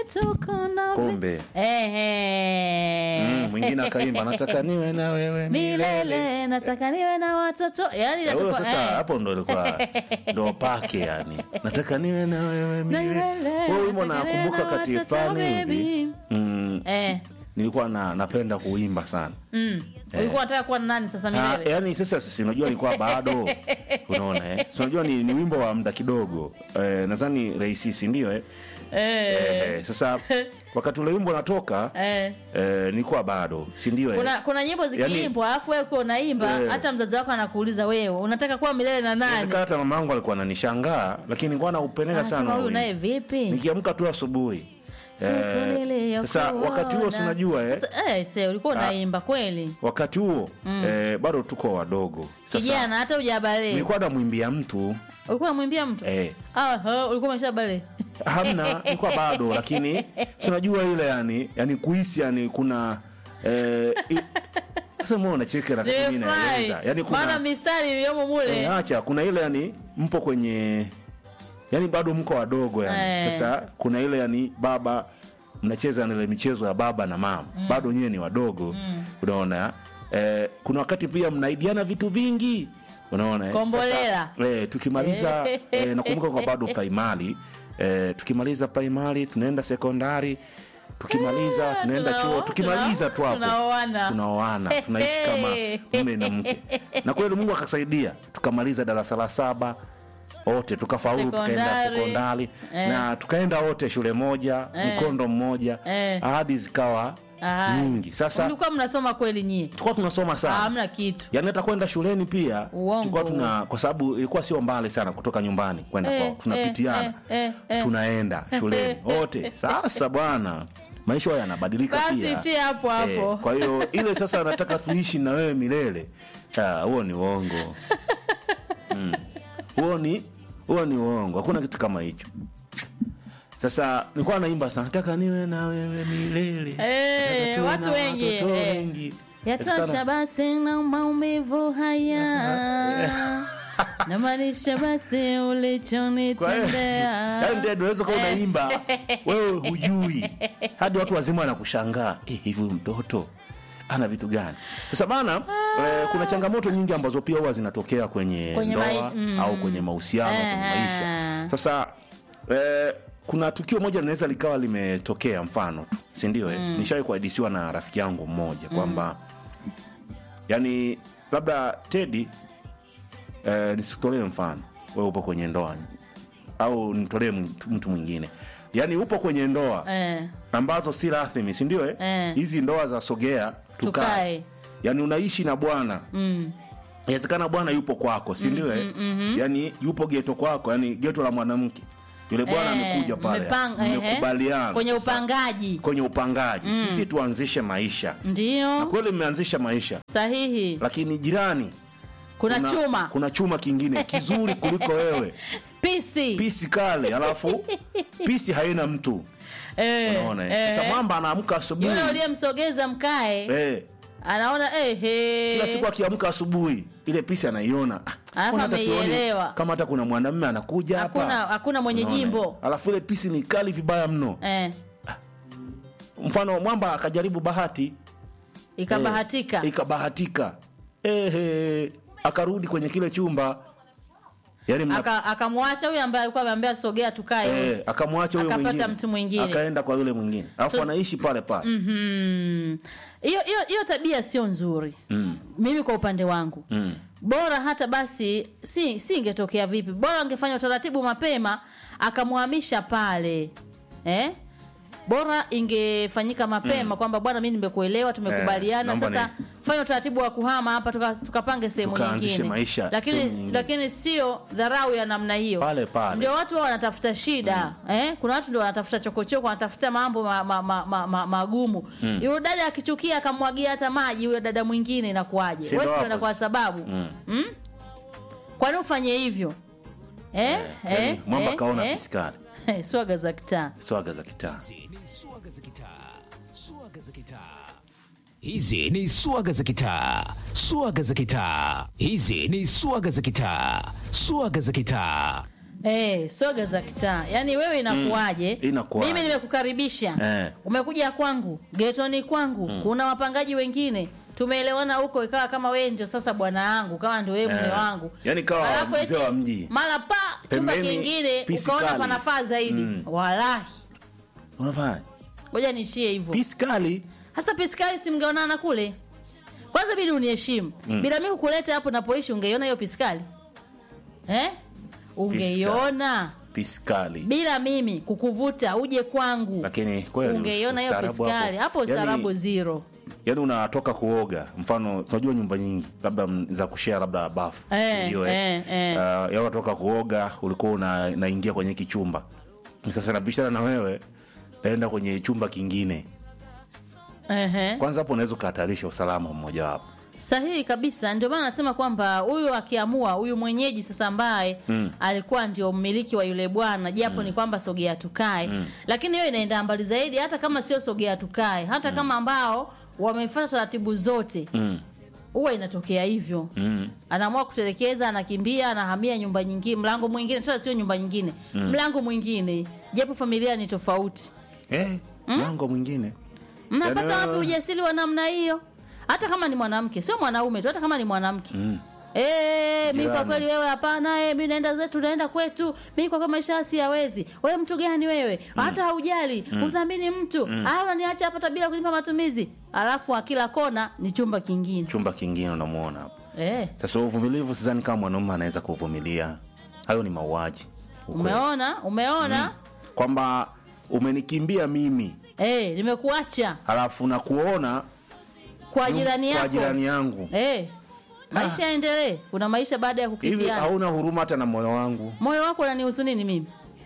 tuko na vi- Kombe. Ehe. Mm, mwingine akaimba nataka niwe na wewe milele. milele nataka niwe na watoto yani Eh, huyo inatoka- sasa eh. hapo ndo ilikuwa ndo pake yani nataka niwe na wewe milele wewe wimbo nataka niwe nakumbuka na kati watoto, fulani hivi baby. mm, Eh, nilikuwa na, napenda kuimba sana mm. ulikuwa unataka kuwa na nani sasa Ah, milele yani sasa si unajua nilikuwa bado unaona eh? si unajua ni, ni wimbo wa muda kidogo eh, nadhani rahisisi ndio eh? Eh, Eh, sasa wakati ule wimbo unatoka eh. eh, nilikuwa bado si ndio eh? kuna kuna nyimbo zikiimbwa alafu wewe ukiwa unaimba Eh. hata mzazi wako anakuuliza wewe unataka kuwa milele na nani Inawezekana hata mama yangu alikuwa ananishangaa lakini nilikuwa naupendeza sana anasema huo huyu naye wimbo. vipi nikiamka tu asubuhi Siku Eh, niliyokuona. sasa wakati huo si unajua eh? Sasa, eh, se ulikuwa unaimba kweli wakati huo eh, bado tuko wadogo Sasa, kijana hata ujabale nilikuwa namwimbia mtu ulikuwa unamwimbia mtu eh, Aha, ulikuwa umeshabale hamna nilikuwa bado lakini si unajua ile yani yani kuhisi yani kuna eh, i- sasa mbona unacheka na kitu mimi Nimefurahi. naeleza yani maana kuna mistari iliyomo mule eh, acha kuna ile yani mpo kwenye yani bado mko wadogo yani Eh. sasa kuna ile yani baba mnacheza na ile michezo ya baba na mama bado nyewe ni wadogo unaona eh, kuna wakati pia mnaidiana vitu vingi unaona eh? Kombolela. Sasa, eh, tukimaliza eh, nakumbuka kwa bado primary eh, tukimaliza primary tunaenda sekondari tukimaliza tunaenda tunao- chuo tukimaliza tu hapo tunaoana. tunaoana tunaishi kama mume na mke na kweli mungu akasaidia tukamaliza darasa la saba wote tukafaulu tukaenda Sekondari. sekondari Eh. na tukaenda wote shule moja Eh. mkondo mmoja Eh. ahadi zikawa Ah. nyingi sasa mlikuwa mnasoma kweli nyie tulikuwa tunasoma Ah, sana hamna kitu yaani hata kwenda shuleni pia Uongo. tulikuwa tuna kwa sababu ilikuwa sio mbali sana kutoka nyumbani kwenda Eh, kwao tunapitiana eh, eh, eh. tunaenda shuleni wote sasa bwana maisha hayo yanabadilika basi pia ishie hapo hapo Eh, kwa hiyo ile sasa nataka tuishi na wewe milele Ah, huo ni uongo Mm. huo ni huo ni uongo hakuna kitu kama hicho sasa nilikuwa naimba sana nataka niwe na wewe milele Eh, Nataka tuwe watu na wengi, watoto eh. wengi. yatosha Inawezekana- basi na maumivu haya namaanisha basi Kwa hiyo- ulichonitendea yaani ndio unaweza kuwa unaimba wewe hujui hadi watu wazima wanakushangaa eh, hivi huyu mtoto ana vitu gani sasa bana eh, kuna changamoto nyingi ambazo pia huwa zinatokea kwenye, Kwenye ndoa maisha, mm. au kwenye mahusiano kwenye Eh. maisha sasa eh, kuna tukio moja linaweza likawa limetokea mfano tu sindio mm. nishawai kuadisiwa na rafiki yangu mmoja kwamba yani labda tedi eh, nisikutolee mfano wewe upo kwenye ndoa au nitolee mtu mtu mwingine yaani upo kwenye ndoa Eh, ambazo si rasmi sindio eh? Eh. hizi ndoa za sogea tukae tukae yaani unaishi na bwana Mm. inawezekana bwana yupo kwako sindio eh? yaani yupo geto kwako yani geto la mwanamke yule bwana Eh, amekuja pale mmepanga- ehe. mmekubaliana kwenye Sasa, upangaji kwenye upangaji sisi tuanzishe maisha na ndio kweli mmeanzisha maisha sahihi lakini jirani kuna chuma kuna chuma kingine kizuri kuliko wewe pisi pisi kale alafu pisi haina mtu Eh, unaona eh? eh. sasa mwamba anaamka asubuhi yule uliyemsogeza mkae eh, anaona eh, he. kila siku akiamka asubuhi ile pisi anaiona Ah, Alafu mbona hata sioni ameielewa. kama hata kuna mwanamume anakuja hapa hakuna hakuna mwenye Unaona, eh? jimbo alafu ile pisi ni kali vibaya mno eh, mfano mwamba akajaribu bahati ikabahatika eh, ikabahatika Ehe, akarudi kwenye kile chumba yani mna, Aka- akamwacha huyu ambaye alikuwa ameambia sogea tukae eh, akamwacha huyo akapata mwingine mtu mwingine. akaenda kwa yule mwingine alafu Sasa- anaishi pale pale Mhm. hiyo hiyo hiyo tabia sio nzuri mm. mimi kwa upande wangu Mm. bora hata basi si si ingetokea vipi bora angefanya utaratibu mapema akamhamisha pale eh? bora ingefanyika mapema kwamba bwana mi nimekuelewa tumekubaliana naomba sasa fanya utaratibu wa kuhama hapa tuka- tukapange sehemu Tukaanzishe nyingine maisha lakini sehemu nyingine. lakini sio dharau ya namna hiyo Pale pale. ndio watu wao wanatafuta shida eh? kuna watu ndio wanatafuta chokochoko wanatafuta mambo magumu ma, ma, ma, ma, magumu. yule dada akichukia akamwagia hata maji huyo dada mwingine inakuwaje Si ndo wewe si hapo unaenda kwa sasa. sababu Mm. mm? kwani ufanye hivyo eh? yani, mwamba eh, kaona eh? piskari swaga za kitaa swaga za kitaa Hizi ni swaga za kitaa, swaga za kitaa. Hizi ni swaga za kitaa, swaga za kitaa. Hizi ni swaga za kitaa, swaga za kitaa. Eh, swaga za kitaa. Yaani wewe inakuwaje? Mm, inakuwaje? Mimi nimekukaribisha. Eh. Umekuja kwangu, getoni kwangu. Kuna wapangaji wengine. Tumeelewana huko ikawa kama wewe ndio sasa bwana wangu, kama ndio wewe mume Eh. wangu. Yaani kawa Alafu mzee eti wa mji. Mara pa chumba Pembeni, kingine pisi ukaona kali. panafaa zaidi. Mm. Wallahi. unafanya Ngoja niishie hivyo. pisi kali Hasa piskali si mngeonana kule? Kwanza bidi uniheshimu. Bila mimi kukuleta hapo napoishi ungeiona hiyo piskali? Eh? Ungeiona. pisi kali Bila mimi kukuvuta uje kwangu. lakini kweli Ungeiona hiyo ustaarabu piskali. Hapo Yaani- ustaarabu zero. yaani unatoka kuoga mfano tunajua nyumba nyingi labda m- za kushare labda bafu Eh, ndio eh, eh. Uh, yaani unatoka kuoga ulikuwa una, naingia kwenye kichumba sasa nabishana na wewe naenda kwenye chumba kingine Ehe. kwanza hapo unaweza ukahatarisha usalama mmoja wapo Sahihi kabisa. Ndio maana nasema kwamba huyu akiamua, huyu mwenyeji sasa ambaye Mm. alikuwa ndio mmiliki wa yule bwana, japo ni kwamba sogea tukae, lakini hiyo inaenda mbali zaidi, hata kama sio sogea tukae, hata kama ambao wamefuata taratibu zote, mm. huwa inatokea hivyo. Mm. Anaamua kutelekeza, anakimbia, anahamia nyumba nyingine, mlango mwingine, tena sio nyumba nyingine, mlango mwingine, japo familia ni tofauti. Eh, mlango mwingine Mnapata Yaani, wapi ujasiri wa namna hiyo? Hata kama ni mwanamke, sio mwanaume tu, hata kama ni mwanamke mm. Eh, mi kwa Jirani. kweli wewe hapana, eh, mi naenda zetu naenda kwetu. Mi kwa kweli maisha siyawezi. Wewe mtu gani wewe? Hata haujali, udhamini mtu. Ah, unaniacha hapa hata bila kunipa matumizi. Alafu akila kona ni chumba kingine. chumba kingine unamuona hapo Eh, sasa uvumilivu sidhani kama mwanaume anaweza kuvumilia hayo ni mauaji Ukweli. umeona? Umeona? kwamba umenikimbia mimi Eh, nimekuacha halafu na kuona kwa jirani kwa yako. jirani yangu Eh. Maisha yaendelee. Kuna maisha baada ya hivi kukimbiana. hauna huruma hata na moyo wangu Moyo wako unanihusu nini mimi?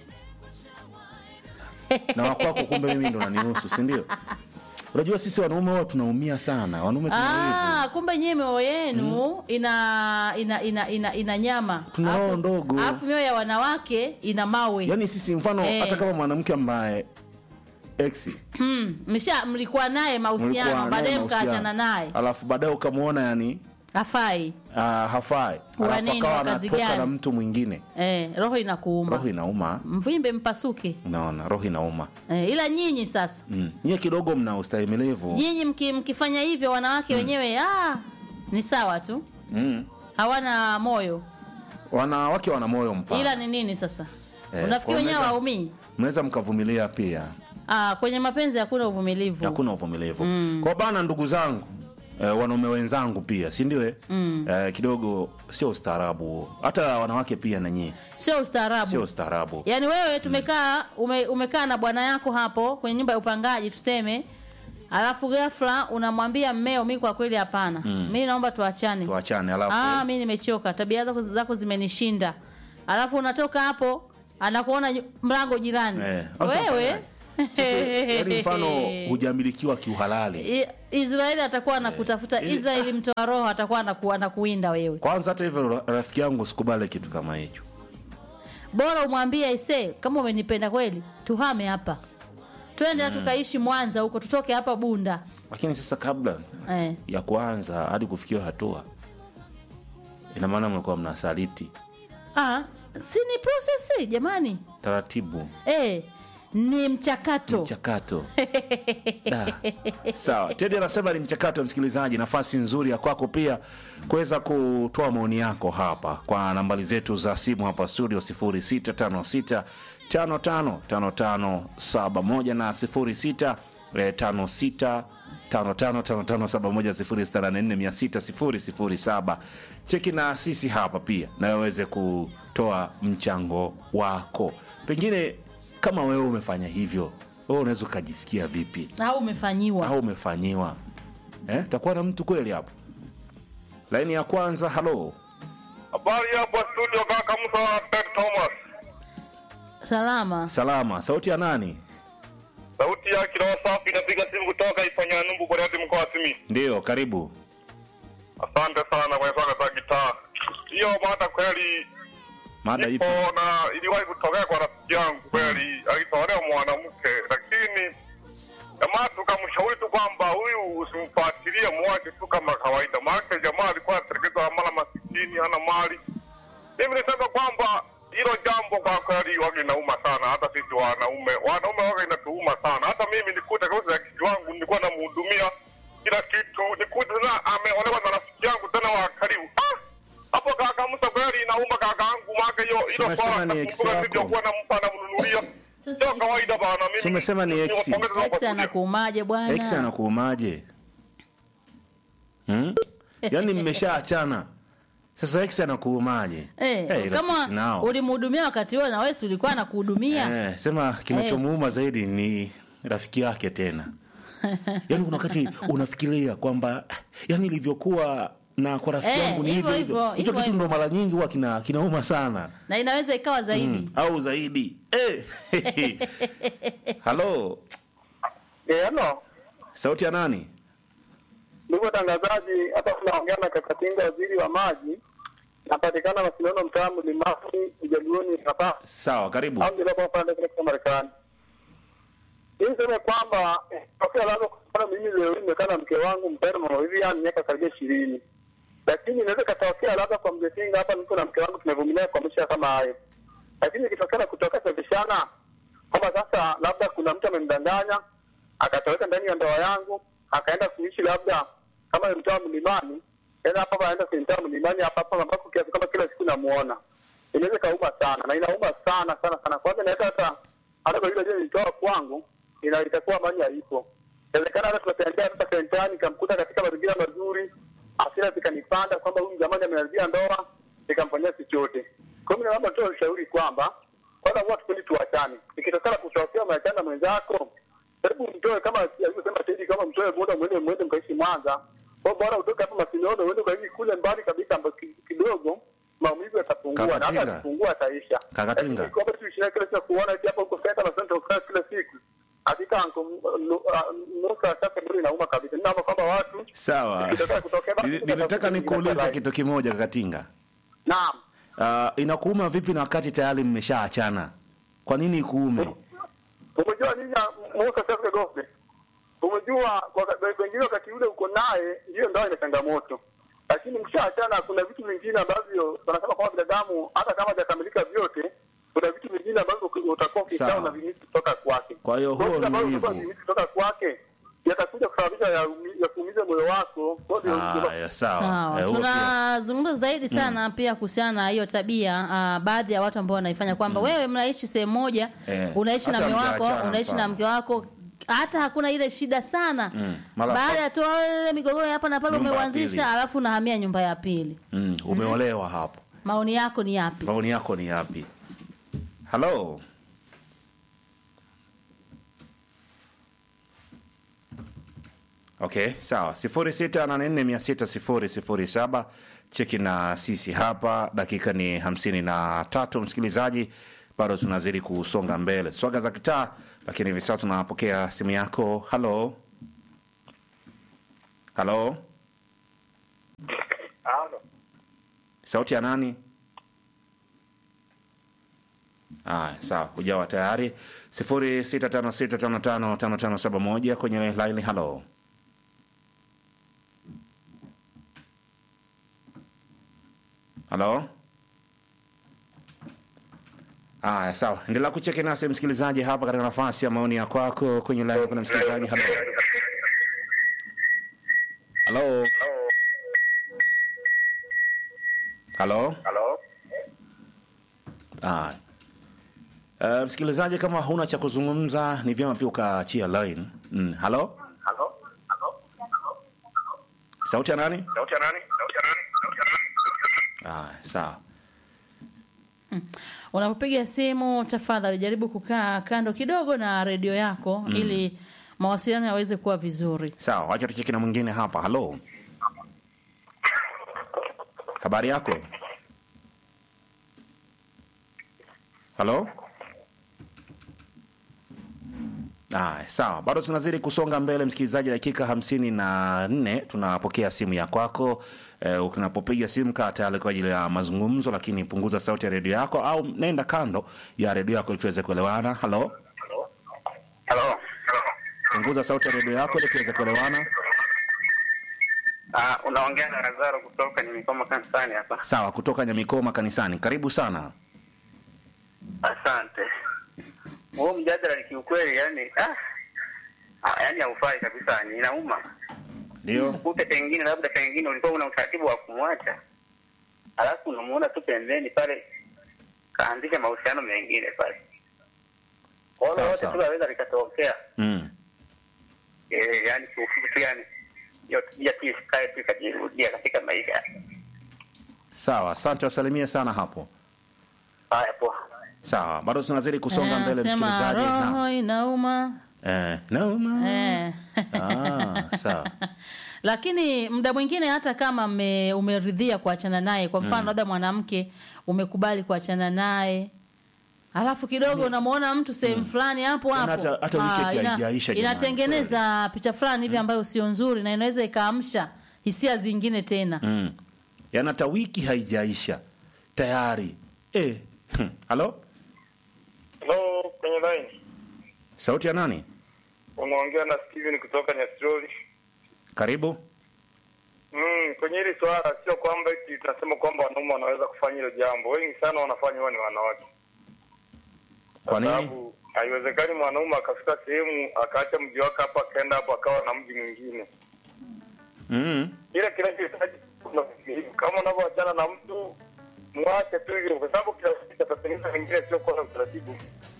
na wakwako kumbe mimi ndo nanihusu si ndio unajua sisi wanaume huwa tunaumia sana wanaume tuna Ah, kumbe nyie mioyo yenu ina ina ina ina, ina nyama. Tuna roho Alafu- ndogo. Alafu mioyo ya wanawake ina mawe. yaani sisi mfano Eh. hata kama mwanamke ambaye ex Hmm, msha mlikuwa naye mlikuwa mahusiano, naye baadaye mahusiano. mkaachana naye. alafu baadaye ukamwona yani Hafai. uh, hafai Wa alafu nini, akawa wa kazi anatoka gani? na mtu mwingine Eh, roho inakuuma. roho inauma Mvimbe mpasuke. unaona roho inauma Eh, ila nyinyi sasa mm. nyie kidogo mna ustahimilivu nyinyi mki, mkifanya hivyo wanawake wenyewe ah, ni sawa tu, mm. hawana moyo. wanawake wana moyo mpana Ila ni nini sasa? Eh, Unafikiri kwa wenyewe unaweza- waumii? mnaweza mkavumilia pia Ah, kwenye mapenzi hakuna uvumilivu. hakuna uvumilivu kwa bana ndugu zangu eh, wanaume wenzangu pia si ndio eh? eh, kidogo sio ustaarabu hata wanawake pia na nyie Sio ustaarabu. sio ustaarabu yaani wewe tumekaa ume, umekaa na bwana yako hapo kwenye nyumba ya upangaji tuseme alafu ghafla unamwambia mmeo mi kwa kweli hapana mi naomba tuachane tuachane alafu ah, mi nimechoka tabia zako, zako zimenishinda alafu unatoka hapo anakuona nyu- mlango jirani eh, sasa wewe ufanyaje? Sasa, yaani mfano hujamilikiwa kiuhalali I- Israeli atakuwa anakutafuta ili- Israeli mtoa roho atakuwa anaku, anakuinda wewe kwanza hata hivyo ra- rafiki yangu sikubali kitu kama hicho bora umwambie ise kama umenipenda kweli tuhame hapa twende mm. tukaishi mwanza huko tutoke hapa bunda lakini sasa kabla eh. ya kuanza hadi kufikia hatua ina maana mnakuwa mnasaliti ah, si ni prosesi jamani taratibu eh, ni mchakato mchakato Da. sawa tedi anasema ni mchakato msikilizaji nafasi nzuri ya kwako pia kuweza kutoa maoni yako hapa kwa nambari zetu za simu hapa studio 0656 555571 na 06 eh, 56 555571 cheki na sisi hapa pia na waweze kutoa mchango wako pengine kama wewe umefanya hivyo wewe unaweza ukajisikia vipi au umefanyiwa au umefanyiwa eh? takuwa na mtu kweli hapo laini ya kwanza halo Habari hapo studio kaka Musa Bek Thomas. salama salama sauti ya nani Sauti ya kiroho safi inapiga simu kutoka Ifanya Numbu kwa Radi mkoa wa Simi. ndio karibu Asante sana kwa swala za gitaa. Hiyo mada kweli mada ipo ipo na iliwahi kutokea kwa rafiki yangu kweli, alitolewa mwanamke, lakini jamaa tukamshauri tu kwamba huyu usimfuatilie, muache tu kama kawaida, maana jamaa alikuwa anatekeleza mara masikini, hana mali. Mimi nisema kwamba hilo jambo kwa kweli waga inauma sana, hata sisi wanaume wanaume waga inatuuma sana. Hata mimi nikute kauza ya kiki wangu nilikuwa namhudumia kila kitu, nikute tena ameolewa na rafiki yangu tena wa karibu. Ah, hapo kaka Musa kweli inauma kaka yangu, maana hiyo hilo Umesema swala ni ex nakumbuka wako. nilivyokuwa nampa namnunulia Sasa sio hivi- kawaida bana. Mimi Si umesema ni ex? niwapongeze sana Ex kwa kuja. anakuumaje ex bwana? anakuumaje hmm? yaani mmeshaachana sasa ex anakuumaje Eh, Eh, rafiki kama nao. ulimhudumia wakati huo na wewe si ulikuwa anakuhudumia Eh, sema kinachomuuma zaidi ni rafiki yake tena yaani kuna wakati unafikiria kwamba yani ilivyokuwa na kwa rafiki Eh, yangu ni hivyo hivyo hivyo hivyo, hicho hivyo kitu ndo mara nyingi huwa kina, kinauma sana na inaweza ikawa zaidi mm. au zaidi eh. halo Eh, hello. sauti ya nani Ndugu watangazaji, hapa tunaongea na Kakatinga, waziri wa maji. Napatikana Masindano, mtaa Mlimani, Ujaluoni hapa sawa karibu au ndio kwa pande kutoka Marekani. Hii niseme kwamba eh, tokea labda kwa mfano mimi leo hii nimekaa na mke wangu mpendwa wa hivi yani miaka karibia ishirini, lakini inaweza katokea labda kwa mjetinga hapa niko na mke wangu tumevumilia kwa maisha kama hayo, lakini ikitokea na kutoka tabishana kwamba sasa labda kuna mtu amemdanganya akatoweka ndani ya ndoa yangu akaenda kuishi labda kama ni mtaa mlimani, tena hapa hapa anaenda kwenye mtaa mlimani hapa hapa ambapo kiasi kama kila siku namuona, inaweza ikauma sana na inauma sana sana sana. Kwanza inaweza hata hata kwa yule aliyetoa kwangu ina itakuwa amani haipo. Inawezekana hata tunatembea hata sentani nikamkuta katika mazingira mazuri, hasira zikanipanda kwamba huyu jamani ameharibia ndoa, nikamfanyia chochote. Kwa hiyo naomba tu ushauri kwamba kwanza huwa tupendi tuachane. Ikitokana kutokea umeachana na mwenzako, hebu mtoe kama alivyosema Teddy, kama mtoe muda mwende mwende mkaishi Mwanza. Kwa bora utoke hapa Masinono uende ukaishi kule mbali kabisa ambako ki- kidogo maumivu yatapungua na hata Kakatinga. yakipungua ataisha. Kakatinga. Lakini kwamba tu ishia kila siku kuona eti hapa uko senta na senta ukaa kila siku. Hakika anko nusa sasa bure inauma kabisa. Ninaomba kwamba watu sawa Ikitokea kutokea basi Nili- nilitaka tutafuta nikuulize nyingine kitu kimoja kakatinga naam. uh, inakuuma vipi na wakati tayari mmeshaachana kwa nini ikuume Umejua nini ya Musa sasa gobe? Umejua waka- wengine wakati ule uko naye hiyo ndio ina changamoto. Lakini mshaachana kuna vitu vingine ambavyo wanasema kwamba binadamu hata kama hajakamilika vyote kuna vitu vingine ambavyo uki- utakuwa ukisha Sawa. na vimisi kutoka kwake. Kwa hiyo huo vile ni ambavyo wivu. utakuwa vimisi kutoka kwake yatakuja kusababisha ya, ya kuumiza moyo wako. Kwa hiyo ndio- haya sawa sawa Eh, huo pia. tunazungumza zaidi sana pia kuhusiana na hiyo tabia uh, baadhi ya watu ambao wanaifanya kwamba wewe mnaishi sehemu moja Eh, unaishi na hata mme wako mkiachana unaishi na mfano. mke wako hata hakuna ile shida sana Mm, mara baada pa- ya tu ile migogoro ya hapa na pale Nyumba ya umeuanzisha pili. alafu unahamia nyumba ya pili mm, umeolewa hapo maoni yako ni yapi maoni yako ni yapi halo okay sawa sifuri sita nane nne mia sita sifuri sifuri saba cheki na sisi hapa dakika ni hamsini na tatu msikilizaji bado tunazidi kusonga mbele swaga za kitaa lakini hivi sasa tunapokea simu yako halo halo Halo. sauti ya nani aya sawa hujawa tayari sifuri sita tano sita tano tano tano tano saba moja kwenye laini halo halo aya sawa endelea kucheki nasi msikilizaji hapa katika nafasi ya maoni ya kwako kwenye laini kuna msikilizaji halo halo halo Halo. Ah. Uh, msikilizaji kama huna cha kuzungumza ni vyema pia ukaachia line mm. halo Halo. sauti ya nani Sauti ya nani? Sauti ya nani? Sauti ya nani? ah, sawa unapopiga simu tafadhali jaribu kukaa kando kidogo na redio yako ili mawasiliano yaweze kuwa vizuri sawa wacha tucheki na mwingine hapa halo habari yako halo Aya, sawa bado tunazidi kusonga mbele msikilizaji dakika hamsini na nne tunapokea simu ya kwako eh, unapopiga simu kaa tayari kwa ajili ya mazungumzo lakini punguza sauti ya redio yako au nenda kando ya redio yako ili tuweze kuelewana halo Halo. punguza sauti ya redio yako ili tuweze kuelewana Ah, unaongea na Lazaro kutoka Nyamikoma kanisani hapa. sawa kutoka nyamikoma kanisani karibu sana Asante. Huo mjadala ni kiukweli, yani ah, ah, yani haufai kabisa, yani inauma. ndio Kute pengine labda pengine ulikuwa una utaratibu wa kumwacha, alafu unamuona tu pembeni pale, kaanzisha mahusiano mengine pale, kwa hiyo Sawa, lote sawa. tu laweza likatokea. mm. Eh, yani kiufupi tu, yani hiyo tabia tu isikae tu ikajirudia katika maisha. sawa asante wasalimie sana hapo Haya, poa. sawa bado tunazidi kusonga Eh, mbele sema msikilizaji roho na inauma eh, nauma eh. ah, sawa lakini muda mwingine hata kama mme, umeridhia kuachana naye kwa mfano labda mwanamke umekubali kuachana naye alafu kidogo unamwona mtu sehemu fulani hapo Yaani hapo hata- hata Ah, wikendi ina- haijaisha jamani, inatengeneza picha fulani hivi ambayo sio nzuri na inaweza ikaamsha hisia zingine tena mm. yaani hata wiki haijaisha tayari eh. hmm. halo Hello, kwenye line. sauti ya nani Unaongea na Steven kutoka Nyastroli. karibu Mm, kwenye hili swala sio kwamba eti tunasema kwamba wanaume wanaweza kufanya hilo jambo. Wengi sana wanafanya huwa ni wanawake. Kwa nini? sababu haiwezekani mwanaume akafika sehemu akaacha mji wake hapa akaenda hapo akawa na mji mwingine. mm. Ile kinachohitaji kuna uvumilivu. kama unavyoachana na mtu mwache tu hivyo, kwa sababu kila siku atatengeneza wengine sio kwa utaratibu.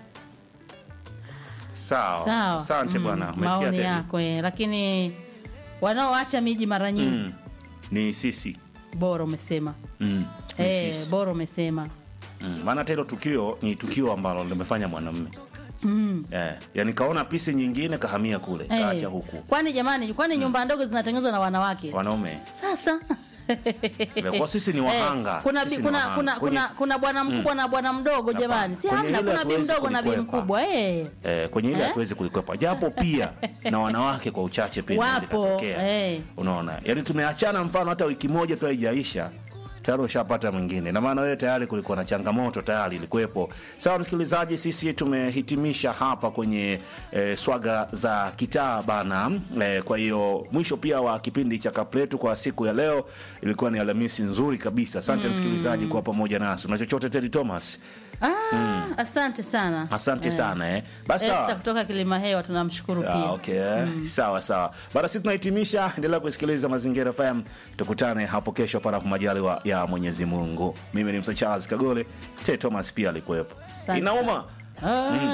sawa sawa asante Mm, bwana umesikia maoni Teddy? yako eh, lakini wanaoacha miji mara nyingi mm. ni sisi bora umesema mm. ni eh, sisi. bora umesema Mm. maana hata hilo tukio ni tukio ambalo limefanya mwanamme mm. eh. yani kaona pisi nyingine kahamia kule Eh, kaacha huku kwani jamani kwani nyumba ndogo zinatengenezwa na wanawake wanaume sasa kwa sisi ni wahanga Eh, kuna, bi- Sisi ni kuna, wahanga. kuna, Kwenye- kuna, kuna bwana mkubwa na bwana mdogo jamani si Kwenye hamna hilo kuna bi hatuwezi mdogo na bi kulikwepa. mkubwa eh. eh, kwenye ile Eh? hatuwezi kulikwepa japo pia na wanawake kwa uchache pia inaweza Wapo, ikatokea. eh. unaona yani tumeachana mfano hata wiki moja tu haijaisha tayari ushapata mwingine na maana wewe tayari kulikuwa na changamoto tayari ilikuwepo sawa msikilizaji sisi tumehitimisha hapa kwenye eh, swaga za kitaa bana eh, kwa hiyo mwisho pia wa kipindi cha kapletu kwa siku ya leo ilikuwa ni alhamisi nzuri kabisa asante msikilizaji kuwa pamoja nasi una chochote tedi thomas ah, asante sana asante Eh. sana eh. basi Esther sawa kutoka kilima hewa tunamshukuru Ah, pia okay. sawa sawa bada si tunahitimisha endelea kusikiliza mazingira fm tukutane hapo kesho panapo majaliwa ya mwenyezi mungu mimi ni msa charles kagole te thomas pia alikuwepo Asante inauma Ah.